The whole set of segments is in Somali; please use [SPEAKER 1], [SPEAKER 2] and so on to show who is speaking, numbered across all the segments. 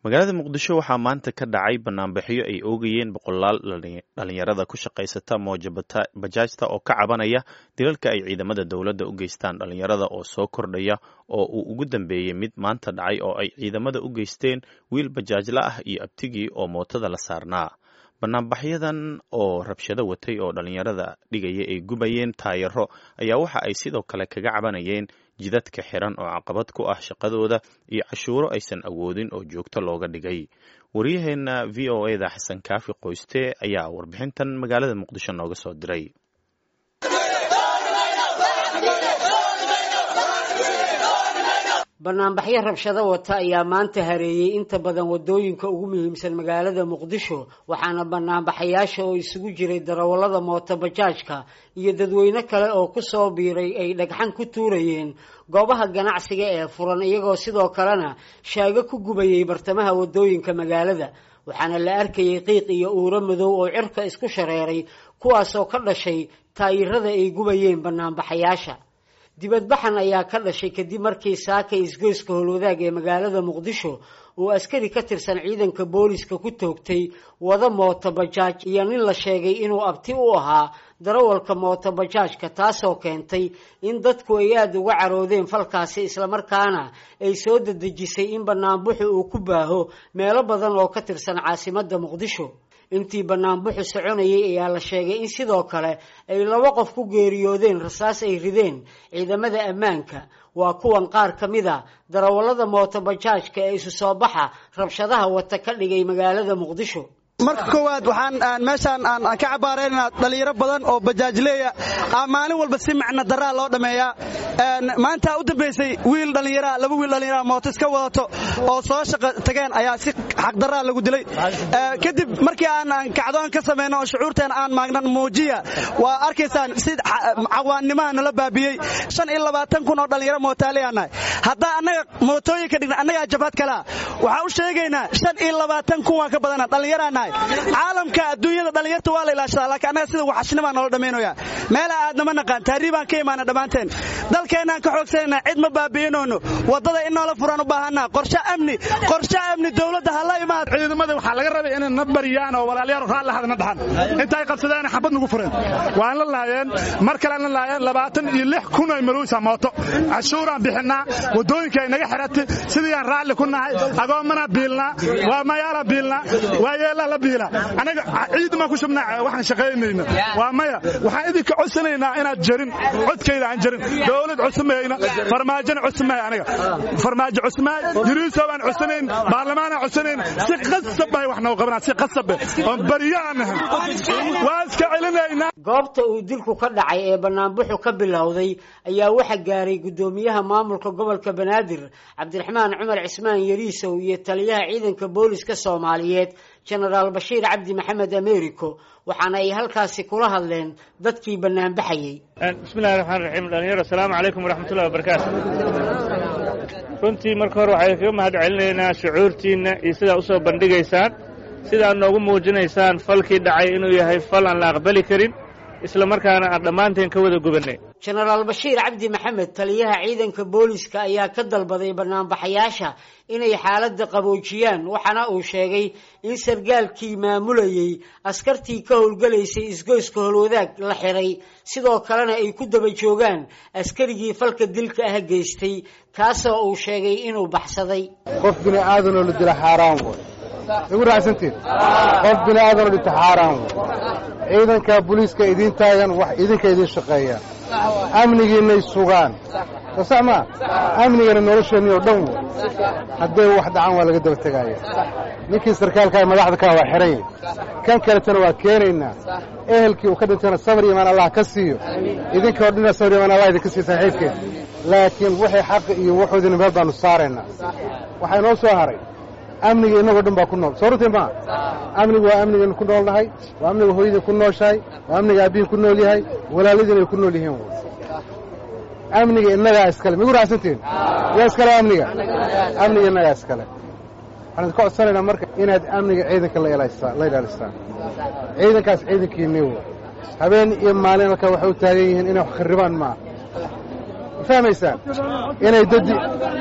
[SPEAKER 1] magaalada muqdisho waxaa maanta ka dhacay banaanbaxyo ay oogayeen boqolaal dhalinyarada ku shaqaysata mooja bajaajta oo ka cabanaya dilalka ay ciidamada dowladda u geystaan dhalinyarada oo soo kordhaya oo uu ugu dambeeyey mid maanta dhacay oo ay ciidamada u geysteen wiil bajaajla ah iyo abtigii oo mootada la saarnaa banaanbaxyadan oo rabshado watay oo dhalinyarada dhigaya ay gubayeen taayaro ayaa waxa ay sidoo kale kaga cabanayeen jidadka xiran oo caqabad ku ah shaqadooda iyo cashuuro aysan awoodin oo joogto looga dhigay waryaheena v o eda xasan kaafi qoyste ayaa warbixintan magaalada muqdisho nooga soo diray
[SPEAKER 2] banaanbaxyo rabshado wata ayaa maanta hareeyey inta badan wadooyinka ugu muhiimsan magaalada muqdisho waxaana banaanbaxayaasha oo isugu jiray darawallada mooto bajaajka iyo dadweyne kale oo ku soo biiray ay dhagxan ku tuurayeen goobaha ganacsiga ee furan iyagoo sidoo kalena shaago ku gubayay bartamaha wadooyinka magaalada waxaana la arkayay qiiq iyo uuro madow oo cirka isku shareeray kuwaasoo ka dhashay taayirada ay gubayeen banaanbaxayaasha dibadbaxan ayaa ka dhashay kadib markii saaka isgoyska howlwadaag ee magaalada muqdisho uu askari ka tirsan ciidanka booliska ku toogtay wada mooto bajaaj iyo nin la sheegay inuu abti u ahaa darawalka mooto bajaajka taasoo keentay in dadku ay aada uga caroodeen falkaasi islamarkaana ay soo dadejisay in banaanbuxu uu ku baaho meelo badan oo ka tirsan caasimadda muqdisho intii banaanbuxu soconayay ayaa la sheegay in sidoo kale ay laba qof ku geeriyoodeen rasaas ay rideen ciidamada ammaanka waa kuwan qaar ka mid a darawallada mooto bajaajka ee isu soo baxa rabshadaha wata ka dhigay magaalada muqdisho
[SPEAKER 3] marka koowaad waxaan meeshaan aan ka cabaaraynaa dhalinyaro badan oo bajaajleeya maalin walba si macna daraa loo dhammeeyaa maanta u dambaysay wiil dhallinyaraa laba wiil dhallinyaraa mooto iska wadato oo soo shaqa tageen ayaa si xaqdaraa lagu dilay kadib markii aan kacdoon ka samayno oo shucuurteena aan maagnan muujiya waa arkaysaan si cawaannimaha nala baabiyey shan iyo labaatan kun oo dhallinyaro mootaaleyaanahay haddaa annaga mootooyinka dhigna annagaa jabhad kalea waxaa u sheegaynaa shan iyo labaatan kun waan ka badana dhallinyaraanahay caalamka adduunyada dhallinyarta waa la ilaashadaa laakiin annaga sida waxashnimaa noola dhammaynaya meela aadnama naqaan taariibaan ka imaana dhammaanteen dalkeennaan ka xoogsanayna cid ma baabi'inoono waddada in noola furaan u baahanaa qorshe amni qorshe amni dowladda ha la imaad
[SPEAKER 4] ciidamada waxaa laga rabay inay na bariyaan oo walaalyaal raalli hadna dhaxan intay qabsadeen xabad nagu fureen waan la laayeen mar kale la laayeen labaatan iyo lix kun ay marowsa mooto cashuuraan bixinaa waddooyinka ay naga xiratay sidii aan raalli ku nahay agoomana biilnaa waa mayaala biilnaa waa yeelaa la biila anaga ciid maan ku shubnaa waxaan shaqaynayna waa maya waxaan idinka codsanaynaa inaad jarin codkayda aan jarin dowlad cusmayna farmaajona cusmay aniga farmaajo cusmaay yuriiso baan codsanayn baarlamaanaan codsanayn si qasab bay wax noo qabanaa si qasabe oon bariyo aan nahan waa iska celinaynaa
[SPEAKER 2] goobta uu dilku ka dhacay ee banaanbuxu ka bilowday ayaa waxa gaaray guddoomiyaha maamulka gobolka banaadir cabdiraxmaan cumar cismaan yariisow iyo taliyaha ciidanka booliska soomaaliyeed jenaraal bashiir cabdi maxamed americo waxaana ay halkaasi kula hadleen dadkii banaanbaxayey
[SPEAKER 5] bismillahi raxmaan raxiim dhalinyaro asalaamu calaykum waraxmatullahi wabarakaatu runtii marka hore waxay kaga mahad celinaynaa shucuurtiinna iyo sidaa u soo bandhigaysaan sidaa noogu muujinaysaan falkii dhacay inuu yahay fal aan la aqbali karin isla markaana aan dhammaanteen ka wada gubannay
[SPEAKER 2] jenaraal bashiir cabdi maxamed taliyaha ciidanka booliska ayaa ka dalbaday banaanbaxayaasha inay xaaladda qaboojiyaan waxaana uu sheegay in sargaalkii maamulayey askartii ka howlgalaysay isgoyska holwadaag la xiray sidoo kalena ay ku daba joogaan askarigii falka dilka ah geystay kaasoo uu sheegay inuu baxsaday
[SPEAKER 6] qof bini aadanoo la dila xaaraan way igu raacsantiin qof bini aadanoo dhinta xaaraan way ciidanka booliiska idiin taagan wax idinka idiin shaqeeya amnigiinnay sugaan soo sax maa amnigana nolosheennii oo dhan wey hadday wax dhacaan waa laga daba tegaaya ninkii sarkaalkaa madaxda kaa waa xihan yahy kan kaletana waa keenaynaa ehelkii uu ka dhintayna sabar imaan allah ka siiyo idinka oo dhina sabar imaan allah idinka siiyo saaxiibkeen laakiin waxay xaqi iyo waxoodina meel baannu saaraynaa waxaa inoo soo haray amniga innagoo dhan baa ku nool soo runtii maa amnigu waa amnigaynu ku nool nahay waa amniga hooyadii ku nooshahay waa amniga aabbihin ku nool yahay walaaladiin ay ku nool yihiin amniga innagaa iskale migu raacsantiin yaa iskale amniga amniga innagaa iskale waxaan idinka codsanaynaa marka inaad amniga ciidanka la ilaalistaan ciidankaas ciidankiinii w habeen iyo maalin halkaa waxay u taagan yihiin inay wax kharribaan maaha fahmaysaan inay dadi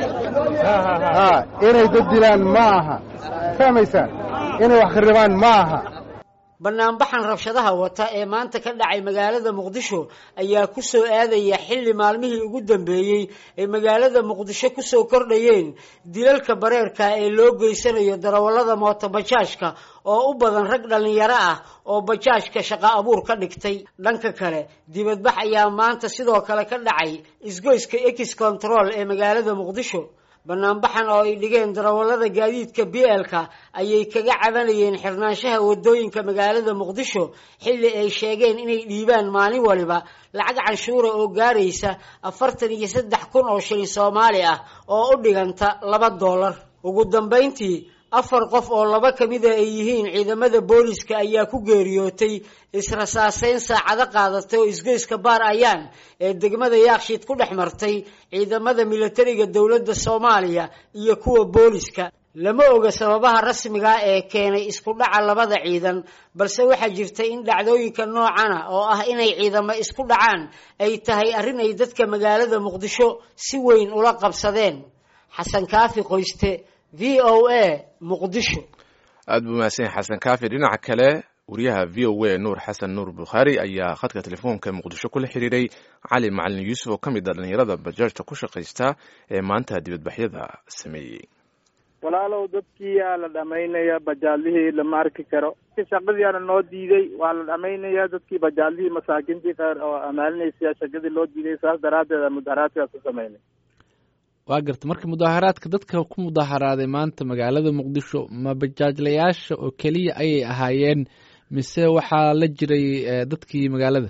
[SPEAKER 6] inay dad dilaan ma aha fahmaysaan inay wax kharibaan ma aha
[SPEAKER 2] banaanbaxan rabshadaha wata ee maanta ka dhacay magaalada muqdisho ayaa ku soo aadaya xilli maalmihii ugu dambeeyey ee magaalada muqdisho kusoo kordhayeen dilalka bareerka ee loo geysanayo darawallada mootobajaajka oo u badan rag dhallinyaro ah oo bajaajka shaqo abuur ka dhigtay dhanka kale dibadbax ayaa maanta sidoo kale ka dhacay isgoyska ex control ee magaalada muqdisho banaanbaxan oo ay dhigeen darawallada gaadiidka b l-ka ayay kaga cabanayeen xirnaanshaha wadooyinka magaalada muqdisho xilli ay sheegeen inay dhiibaan maalin waliba lacag canshuura oo gaaraysa afartan iyo saddex kun oo shilin soomaali ah oo u dhiganta laba doolar ugu dambayntii afar qof oo laba ka mida ay yihiin ciidamada booliska ayaa ku geeriyootay israsaaseyn saacado qaadatay oo isgoyska baar ayaan ee degmada yaakshiid ku dhex martay ciidamada milatariga dowladda soomaaliya iyo kuwa booliska lama oga sababaha rasmiga ee keenay isku dhaca labada ciidan balse waxaa jirtay in dhacdooyinka noocana oo ah inay ciidamo isku dhacaan ay tahay arrin ay dadka magaalada muqdisho si weyn ula qabsadeen xasan kaafi qoyste v o a muqdisho
[SPEAKER 7] aada buu mahadsan yahay xasan kaafi dhinaca kale wariyaha v o a nuur xasan nuur bukhaari ayaa khadka telefoonka muqdisho kula xiriiray cali macalin yuusuf oo ka mid a dhalinyarada bajaajta ku shaqaysta ee maanta dibadbaxyada sameeyey
[SPEAKER 5] walaalow dadkiiyaa la dhamaynaya bajaadlihii lama arki karo shaqadiiana noo diiday waa la dhamaynaya dadkii bajaadlihii masaakiintii qaar oo amaalinaysa shaqadii loo diiday saas daraaddeed mudaharaadkaas ku sameynay
[SPEAKER 8] waa garta marka mudaaharaadka dadka ku mudaharaaday maanta magaalada muqdisho ma bajaajlayaasha oo keliya ayay ahaayeen mise waxaa la jiray dadkii magaalada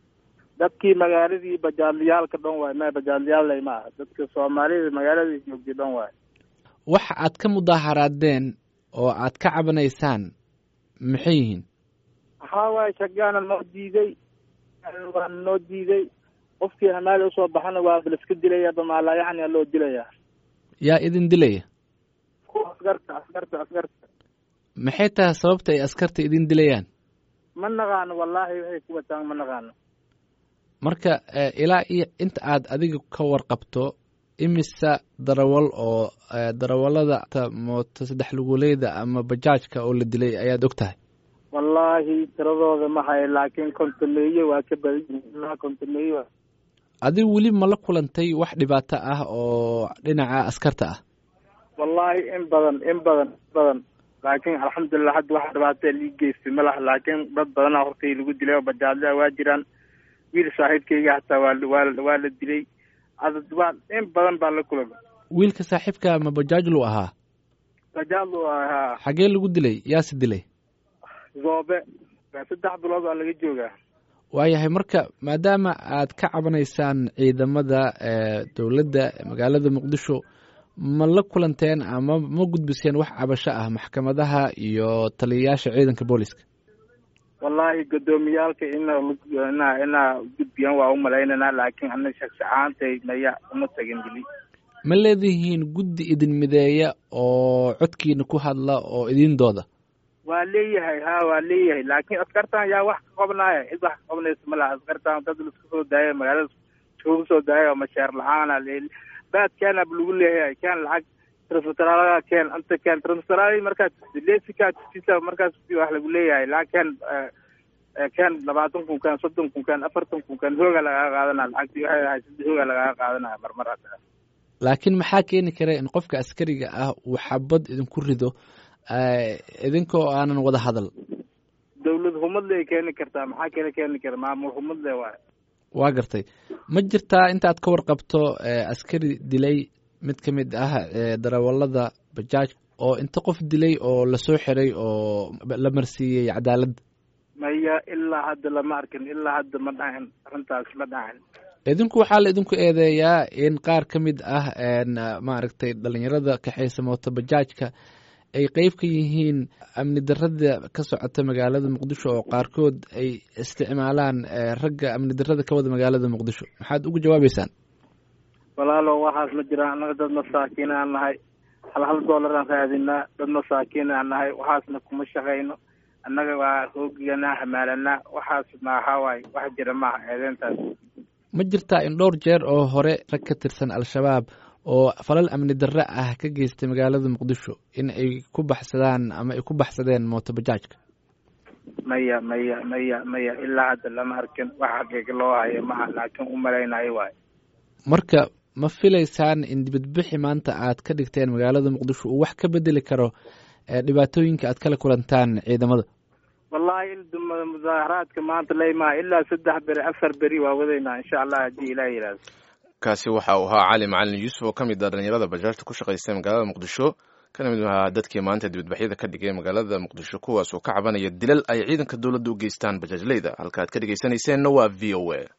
[SPEAKER 5] dadkii magaaladii bajaadlayaalka dhan waay ma bajaadlayaallay ma aha dadka soomaalida magaalada joogtay dhan waay
[SPEAKER 8] waxa aad ka mudaaharaadeen oo aad ka cabanaysaan maxay yihiin
[SPEAKER 5] waxaa waaye shagaana noo diiday waana noo diiday qofkii hamaali usoo baxana waa laiska dilaya bamaalaa yacni loo dilaya
[SPEAKER 8] yaa idin dilaya
[SPEAKER 5] kuwa askarta askarta askarta
[SPEAKER 8] maxay tahay sababta ay askarta idin dilayaan
[SPEAKER 5] ma naqaano wallaahi waxay ku wataan ma naqaano
[SPEAKER 8] marka ilaa iyo inta aad adiga ka warqabto imisa darawal oo darawallada mooto saddex luguleyda ama bajaajka oo la dilay ayaad og tahay
[SPEAKER 5] wallaahi tiradooda ma hayo laakiin kontameeye waa ka badan yihiin kontameeye
[SPEAKER 8] adigu weli ma la kulantay wax dhibaato ah oo dhinaca askarta ah
[SPEAKER 5] wallaahi in badan in badan in badan laakiin alxamdulilah hadda wax dhibaata lii geystay ma laha laakiin dad badanaa hortay lagu dilay oo bajaadlaa waa jiraan wiil saaxiibkayga hataa waa waa waa la dilay adad waa in badan baa la kulama
[SPEAKER 8] wiilka saaxiibka ma bajaajlu ahaa
[SPEAKER 5] bajaadlu ahaa
[SPEAKER 8] xagee lagu dilay yaase dilay
[SPEAKER 5] zoobe saddex bilood waa laga joogaa
[SPEAKER 8] waayahay marka maadaama aad ka cabanaysaan ciidamada dowladda magaalada muqdisho ma la kulanteen ama ma gudbiseen wax cabasho ah maxkamadaha iyo taliyayaasha ciidanka booliska
[SPEAKER 5] wallaahi guddoomiyaalka ina ina inaa gudbiyaan waa umalaynanaa laakiin ana shaksi ahaantay maya uma tagin weli
[SPEAKER 8] ma leedihiin guddi idin mideeya oo codkiina ku hadla oo idin dooda
[SPEAKER 5] waa leeyahay ha waa leeyahay laakiin askartan yaa wax ka qabnaaya cid wax ka qabnaysa ma laha askartan dad laisku soo daaya magaalada iskugu soo daaya oo masheer la-aana baad keenab lagu leeyahay keen lacag transferalaga keen anta keen transferal markaas lesika tisa markaas wax lagu leeyahay laakiin keen labaatan kun keen soddon kun keen afartan kun keen hooga lagaga qaadanaya lacagtii waxay ahay saddex hooga lagaga qaadanaya marmar hadda
[SPEAKER 8] laakiin maxaa keeni kara in qofka askariga ah uu xabad idinku rido idinkoo aanan wada hadal
[SPEAKER 5] dawlad humadle ay keeni kartaa maxaa keena keeni kara maamul humadle waay
[SPEAKER 8] waa gartay ma jirtaa intaad ka warqabto askari dilay mid ka mid ah darawallada bajaaj oo inta qof dilay oo lasoo xiray oo la marsiiyey cadaaladda
[SPEAKER 5] maya ilaa hadda lama arkin ilaa hadda ma dhacin arrintaas ma dhacin
[SPEAKER 8] idinku waxaa la idinku eedeeyaa in qaar ka mid ah maaragtay dhalinyarada kaxaysa mooto bajaajka ay qeyb ka yihiin amni darada ka socota magaalada muqdisho oo qaarkood ay isticmaalaan ragga amni darada ka wada magaalada muqdisho maxaad ugu jawaabeysaan
[SPEAKER 5] walaalo waxaas ma jiraan annaga dad masaakiin aan nahay hal hal dollar aan raadinaa dad masaakiin aan nahay waxaasna kuma shaqayno annaga waa hoogigana hamaalanaa waxaas maaha waay wax jira maaha eedeyntaas
[SPEAKER 8] ma jirtaa in dhowr jeer oo hore rag ka tirsan al-shabaab oo falal amni darre ah ka geystay magaalada muqdisho in ay ku baxsadaan ama ay ku baxsadeen mootobajaajka
[SPEAKER 5] maya maya maya maya ilaa hadda lama arkin wax xaqiiqa loo hayo maha laakiin u malaynayo waayo
[SPEAKER 8] marka ma filaysaan in dibadbixi maanta aad ka dhigteen magaalada muqdisho uu wax ka bedeli karo dhibaatooyinka aad kala kulantaan ciidamada
[SPEAKER 5] wallahi mudaaharaadka maanta laymaha ilaa saddex beri afar beri waa wadaynaa insha allah haddii ilaah yidhaahdo
[SPEAKER 7] kaasi waxa uu ahaa cali macalin yuusuf oo ka mid ah dhalinyarada bajaajta ku shaqaysta magaalada muqdisho kana mid ahaa dadkii maanta dibadbaxyada ka dhigay magaalada muqdisho kuwaas oo ka cabanaya dilal ay ciidanka dowladda u geystaan bajaajleyda halka aad ka dhegeysaneyseenna waa v o a